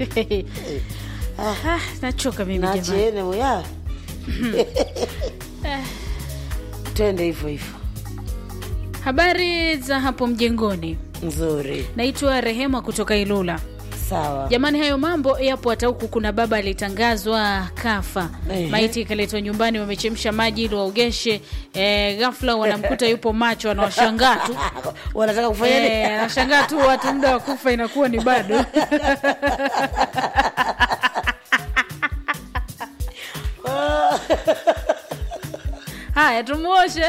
Ah, nachoka mimi jamani. nachiene muya twende hivyo hivyo Habari za hapo mjengoni, nzuri naitwa Rehema kutoka Ilula. sawa Jamani, hayo mambo yapo. Hata huku kuna baba alitangazwa kafa, Ehe. maiti ikaletwa nyumbani, wamechemsha maji ili waogeshe. E, ghafla wanamkuta yupo macho, anawashangaa tu wanataka kufanya nini? Eh, anashangaa tu watu, muda wa kufa inakuwa ni bado. Haya, tumuoshe.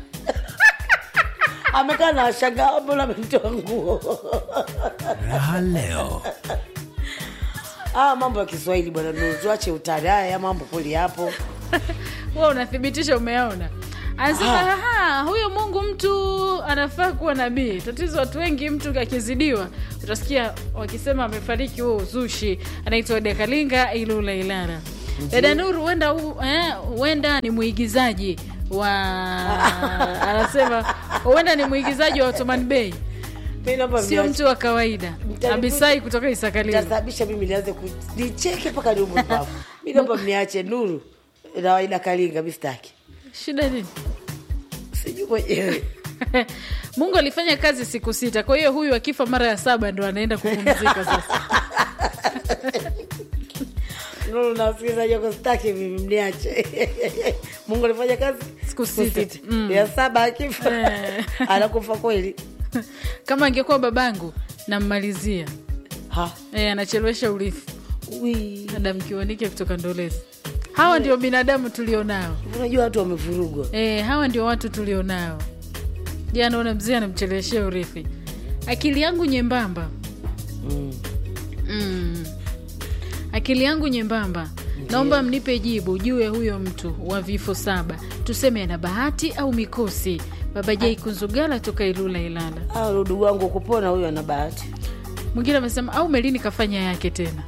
amekaa na washangaa mbona amemtoa nguo Raha leo. ah, mambo ya kiswahili bwana Nuru, tuache utani haya ya mambo kweli hapo Wewe unathibitisha umeona. Anasema "Aha, huyo Mungu mtu anafaa kuwa nabii. Tatizo watu wengi, mtu akizidiwa, utasikia wakisema amefariki, huo uzushi. Anaitwa Dekalinga Ilula Ilara. Dada Nuru huenda hu- eh, huenda ni mwigizaji wa anasema huenda ni mwigizaji wa Ottoman Bay, mi naomba sio mniache. mtu wa kawaida. Mtanibu- Abisai kutoka Isakalini. tasababisha mimi nianze ku- nicheke mpaka niume papo mi naomba mniache nuru na waida kalinga mi sitaki Shida nini? sijui mwenyewe Mungu alifanya kazi siku sita, kwa hiyo huyu akifa mara ya saba ndo anaenda kupumzika sasa. nuru na wasikilizaji wako sitaki mimi mniache mungu alifanya kazi Siku sita. Mm. ya saba akifa Eh. anakufa kweli Kama angekuwa babangu nammalizia. ha E, anachelewesha urithi. wi Adam Kiwanike kutoka Ndolezi. Hawa ndio binadamu tulionao. unajua watu wamevurugwa E, hawa ndio watu tulionao. Je, anaona mzee anamcheleweshea urithi. Akili yangu nyembamba mm. mm. Akili yangu nyembamba, naomba mnipe jibu juu ya huyo mtu wa vifo saba, tuseme ana bahati au mikosi. Baba Jai Kunzugala toka Ilula Ilala. Ah, udugu wangu kupona huyo ana bahati Mwingine amesema au Melini kafanya yake tena.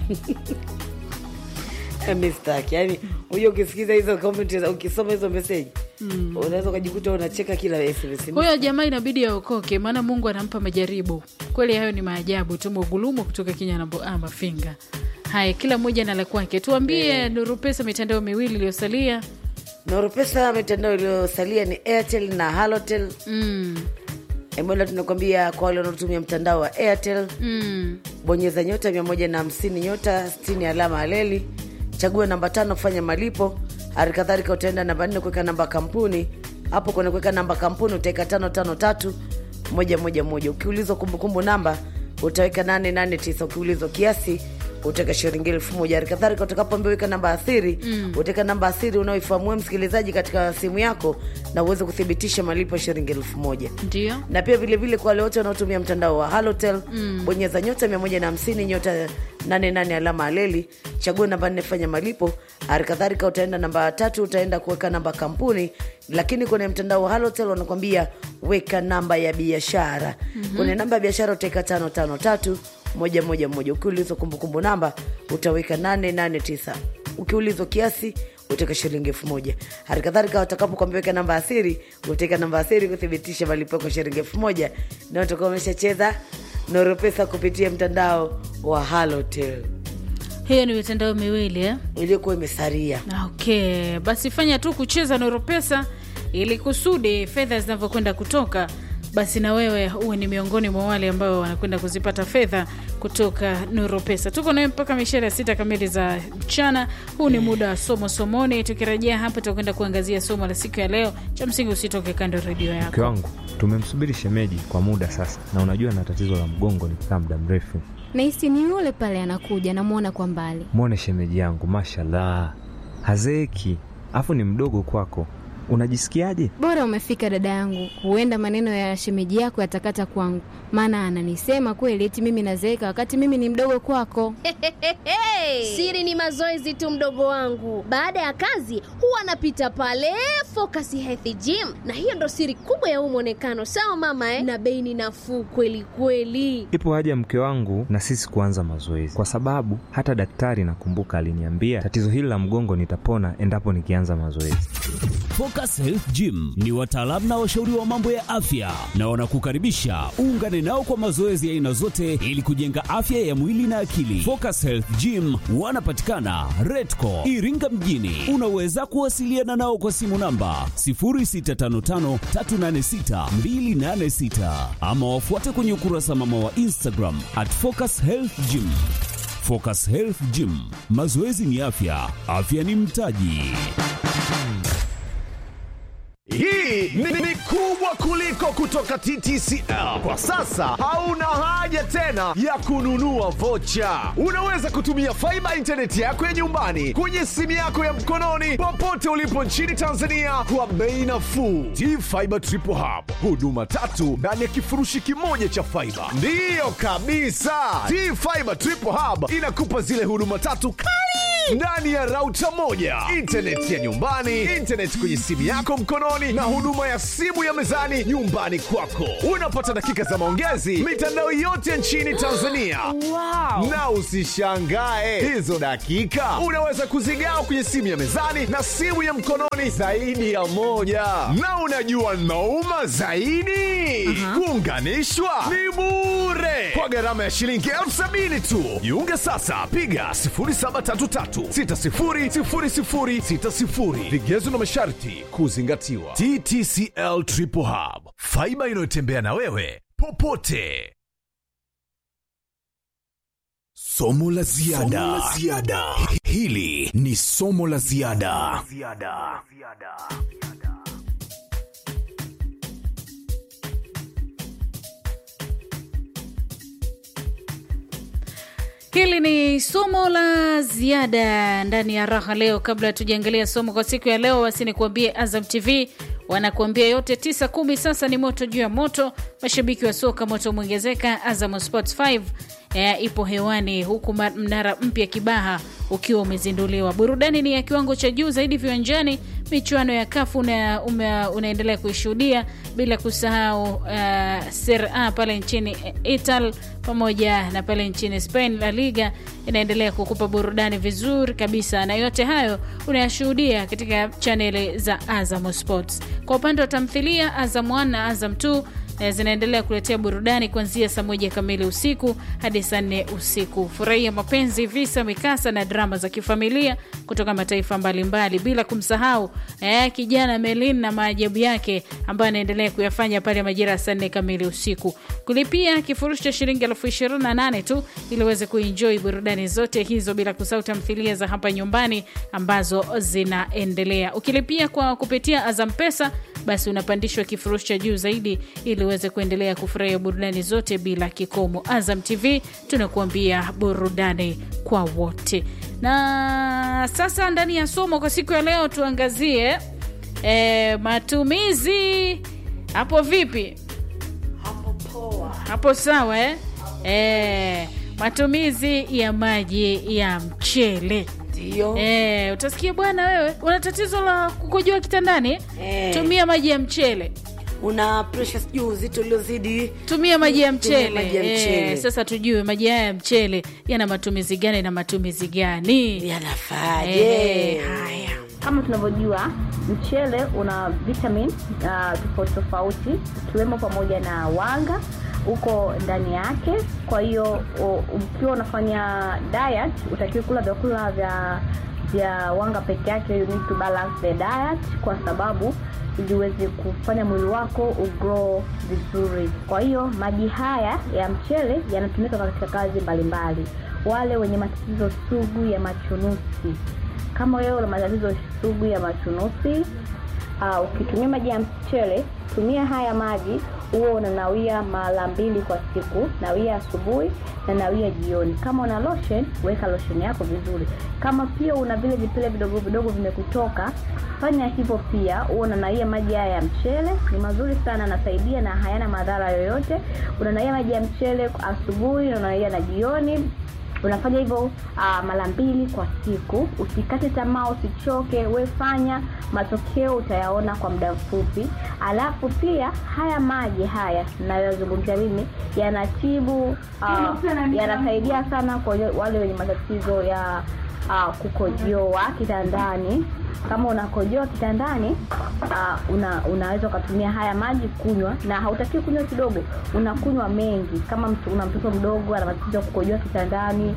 Eh, mi sitaki yaani huyo ukisikiza hizo comment za- ukisoma hizo meseji unaweza ukajikuta unacheka kila SMS. Huyo jamaa inabidi aokoke, maana Mungu anampa majaribu kweli. Hayo ni maajabu tu. Mogulumo kutoka Kinyanambo ah, Mafinga. Haya, kila mmoja na la kwake. Tuambie Nuru Pesa, mitandao miwili iliyosalia. Noropesa mitandao iliyosalia ni Airtel na Halotel. mm. Emola tunakwambia kwa wale wanaotumia mtandao wa Airtel, mm. bonyeza nyota 150 nyota 60 alama aleli, chagua namba tano kufanya malipo. Hali kadhalika utaenda namba nne kuweka namba kampuni. Hapo kwenye kuweka namba kampuni utaweka tano tano tatu moja moja moja. Ukiulizwa kumbukumbu namba utaweka nane nane tisa. Ukiulizwa kiasi utaweka shilingi elfu moja. Hali kadhalika utakapoambia weka namba asiri mm. utaweka namba asiri unaoifahamu wewe msikilizaji katika simu yako na uweze kuthibitisha malipo ya shilingi elfu moja Ndio. na pia vilevile kwa wale wote wanaotumia mtandao wa halotel mm. bonyeza nyota 150 nyota 88 alama aleli chagua namba nne fanya malipo hali kadhalika utaenda namba tatu utaenda kuweka namba kampuni lakini kwenye mtandao wa halotel wanakwambia weka namba ya biashara mm-hmm. kwenye namba ya biashara utaweka tano tano tatu moja moja moja ukiulizwa kumbukumbu namba utaweka 889 ukiulizwa kiasi utaweka shilingi elfu moja hali kadhalika watakapokwambia weka namba asiri utaweka namba asiri kuthibitisha malipo yako shilingi elfu moja na utakuwa umeshacheza noropesa kupitia mtandao wa halotel Hiyo ni mitandao miwili eh? iliyokuwa imesaria Okay, basi fanya tu kucheza Noro Pesa ili kusudi fedha zinavyokwenda kutoka, basi na wewe uwe ni miongoni mwa wale ambao wanakwenda kuzipata fedha kutoka Noro Pesa. Tuko nawe mpaka mishara ya sita kamili za mchana. Huu ni muda wa somo somoni. Tukirejea hapa, tutakwenda kuangazia somo la siku ya leo. Cha msingi usitoke kando ya redio Mke yako. wangu tumemsubiri shemeji kwa muda sasa, na unajua na tatizo la mgongo nikikaa muda mrefu. nahisi ni yule pale anakuja namwona kwa mbali Mwone shemeji yangu, mashallah, hazeeki, afu ni mdogo kwako. Unajisikiaje? bora umefika dada yangu huenda maneno ya shemeji yako yatakata kwangu maana ananisema kweli eti mimi nazeeka wakati mimi ni mdogo kwako Siri ni mazoezi tu, mdogo wangu. Baada ya kazi huwa anapita pale Focus Health Gym, na hiyo ndo siri kubwa ya huu mwonekano. Sawa mama eh? Na bei ni nafuu kweli kweli. Ipo haja mke wangu na sisi kuanza mazoezi, kwa sababu hata daktari nakumbuka aliniambia tatizo hili la mgongo nitapona endapo nikianza mazoezi. Focus Focus Health Gym ni wataalamu na washauri wa mambo ya afya na wanakukaribisha uungane nao kwa mazoezi ya aina zote ili kujenga afya ya mwili na akili. Focus Health Gym wanapatikana Redco Iringa mjini. Unaweza kuwasiliana nao kwa simu namba 0655386286 ama wafuate kwenye ukurasa mama wa Instagram at Focus Health Gym. Focus Health Gym, mazoezi ni afya, afya ni mtaji. Hii ni, ni kubwa kuliko kutoka TTCL. Kwa sasa hauna haja tena ya kununua vocha. Unaweza kutumia faiba intaneti yako ya nyumbani kwenye simu yako ya mkononi popote ulipo nchini Tanzania kwa bei nafuu. T-Fiber Triple Hub, huduma tatu ndani ya kifurushi kimoja cha faiba. Ndiyo kabisa, T-Fiber Triple Hub inakupa zile huduma tatu kali ndani ya rauta moja, intaneti ya nyumbani, intaneti kwenye simu yako mkononi, na huduma ya simu ya mezani nyumbani kwako. Unapata dakika za maongezi mitandao yote nchini Tanzania. wow. Na usishangae hizo dakika unaweza kuzigawa kwenye simu ya mezani na simu ya mkononi zaidi ya moja. Na unajua nauma zaidi, kuunganishwa ni bure kwa gharama ya shilingi elfu sabini tu. Jiunge sasa, piga 0733600060. Vigezo na masharti kuzingatiwa. TTCL Triple Hub, faiba inayotembea na wewe popote. Somo la ziada. Hili ni somo la ziada. Hili ni somo la ziada ndani ya raha leo. Kabla hatujaangalia somo kwa siku ya leo, basi nikuambie Azam TV wanakuambia yote tisa kumi. Sasa ni moto juu ya moto, mashabiki wa soka moto umeongezeka. Azam Sports 5 eh, ipo hewani huku ma- mnara mpya Kibaha ukiwa umezinduliwa. Burudani ni ya kiwango cha juu zaidi viwanjani. Michuano ya kafu una, ume, unaendelea kuishuhudia bila kusahau uh, Serie A pale nchini Italy pamoja na pale nchini Spain. La Liga inaendelea kukupa burudani vizuri kabisa, na yote hayo unayashuhudia katika chaneli za Azam Sports. Kwa upande wa tamthilia, Azam 1 na Azam 2 eh, zinaendelea kuletea burudani kuanzia saa moja kamili usiku hadi saa nne usiku. Furahia mapenzi, visa, mikasa na drama za kifamilia kutoka mataifa mbalimbali, bila kumsahau eh, kijana Melin na maajabu yake ambayo anaendelea kuyafanya pale majira ya saa nne kamili usiku. Kulipia kifurushi cha shilingi elfu ishirini na nane tu ili uweze kuenjoy burudani zote hizo, bila kusahau tamthilia za hapa nyumbani ambazo zinaendelea. Ukilipia kwa kupitia Azam Pesa basi unapandishwa kifurushi cha juu zaidi ili uweze kuendelea kufurahia burudani zote bila kikomo. Azam TV tunakuambia burudani kwa wote. Na sasa ndani ya somo kwa siku ya leo tuangazie e, matumizi hapo vipi? Hapo sawa eh? E, matumizi ya maji ya mchele Ndio. Eh, utasikia bwana, wewe una tatizo la kukojoa kitandani Eh. tumia maji ya mchele una presha sijui uzito uliozidi tumia maji ya Tumia mchele, maji ya Eh, mchele. sasa tujue maji haya ya mchele yana matumizi gani na matumizi gani yanafaaje Eh, haya Kama tunavyojua mchele una vitamin uh, tofauti tofauti ikiwemo pamoja na wanga uko ndani yake. Kwa hiyo u- ukiwa unafanya diet utakiwa kula vyakula vya vya wanga peke yake. You need to balance the diet kwa sababu ili uweze kufanya mwili wako ugrow vizuri. Kwa hiyo maji haya ya mchele yanatumika katika kazi mbalimbali. Wale wenye matatizo sugu ya machunusi kama wewe una matatizo sugu ya machunusi uh, ukitumia maji ya mchele tumia haya maji huo unanawia mara mbili kwa siku nawia asubuhi na nawia jioni kama una lotion weka lotion yako vizuri kama pia una vile vipele vidogo vidogo vimekutoka fanya hivyo pia huo unanaia maji haya ya mchele ni mazuri sana anasaidia na hayana madhara yoyote unanaia maji ya mchele asubuhi unanaia na jioni unafanya hivyo uh, mara mbili kwa siku usikate tamaa usichoke we fanya matokeo utayaona kwa muda mfupi alafu pia haya maji haya nayozungumzia mimi yanatibu uh, yanasaidia sana kwa wale- wale wenye matatizo ya uh, kukojoa kitandani kama unakojoa kitandani uh, una, unaweza ukatumia haya maji kunywa na hautakiwi kunywa kidogo unakunywa mengi kama mtu, una mtoto mdogo ana matatizo ya kukojoa kitandani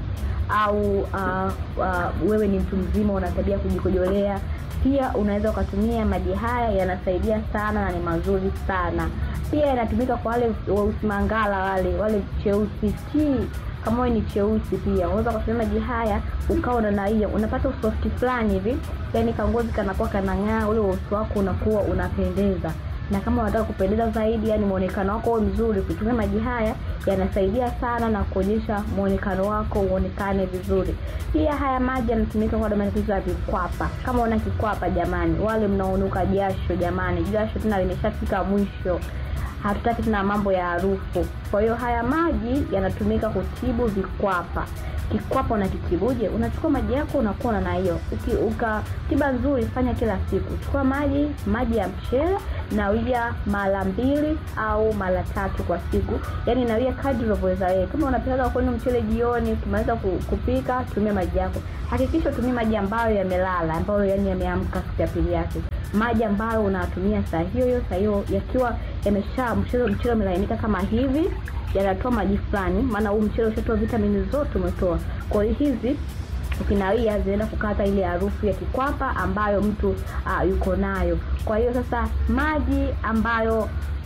au uh, uh, wewe ni mtu mzima una tabia ya kujikojolea pia unaweza ukatumia maji haya yanasaidia sana na ni mazuri sana pia yanatumika kwa wale weusi mangala wale wale cheusi tii kama wewe ni cheusi pia unaweza ukatumia maji haya ukawa unanaia unapata usofti fulani hivi yani kangozi kanakuwa kanang'aa ule uso wako unakuwa unapendeza na kama unataka kupendeza zaidi yani mwonekano wako uwe mzuri kutumia maji haya yanasaidia sana na kuonyesha mwonekano wako uonekane vizuri pia haya maji yanatumika kwa matatizo ya vikwapa kama una kikwapa jamani wale mnaonuka jasho jamani jasho tena limeshafika mwisho hatutaki tena mambo ya harufu kwa hiyo haya maji yanatumika kutibu vikwapa kikwapa unakitibuje unachukua maji yako unakuwa na hiyo uka tiba nzuri fanya kila siku chukua maji maji ya mchele nawia mara mbili au mara tatu kwa siku yaani nawia kadri unavyoweza wewe kama unapikaga kwenu mchele jioni ukimaliza ku- kupika tumia maji yako hakikisha utumie maji ambayo yamelala ambayo yani yameamka siku ya pili yake maji ambayo unatumia saa hiyo hiyo saa hiyo yakiwa yamesha mchele mchele umelainika kama hivi yanatoa maji fulani maana huu mchele ushatoa vitamini zote umetoa kwa hiyo hizi ukinawia zinaenda kukata ile harufu ya kikwapa ambayo mtu uh, yuko nayo kwa hiyo sasa maji ambayo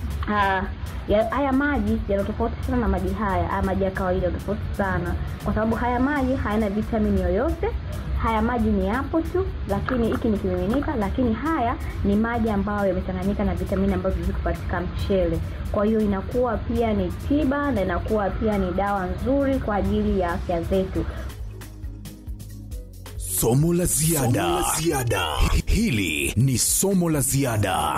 uh, ya, haya maji yana tofauti sana na maji haya haya maji ya kawaida yana tofauti sana kwa sababu haya maji hayana vitamini yoyote haya maji ni yapo tu lakini hiki ni kimiminika lakini haya ni maji ambayo yamechanganyika na vitamini ambazo ziko katika mchele kwa hiyo inakuwa pia ni tiba na inakuwa pia ni dawa nzuri kwa ajili ya afya zetu Somo la ziada. Hili ni somo la ziada.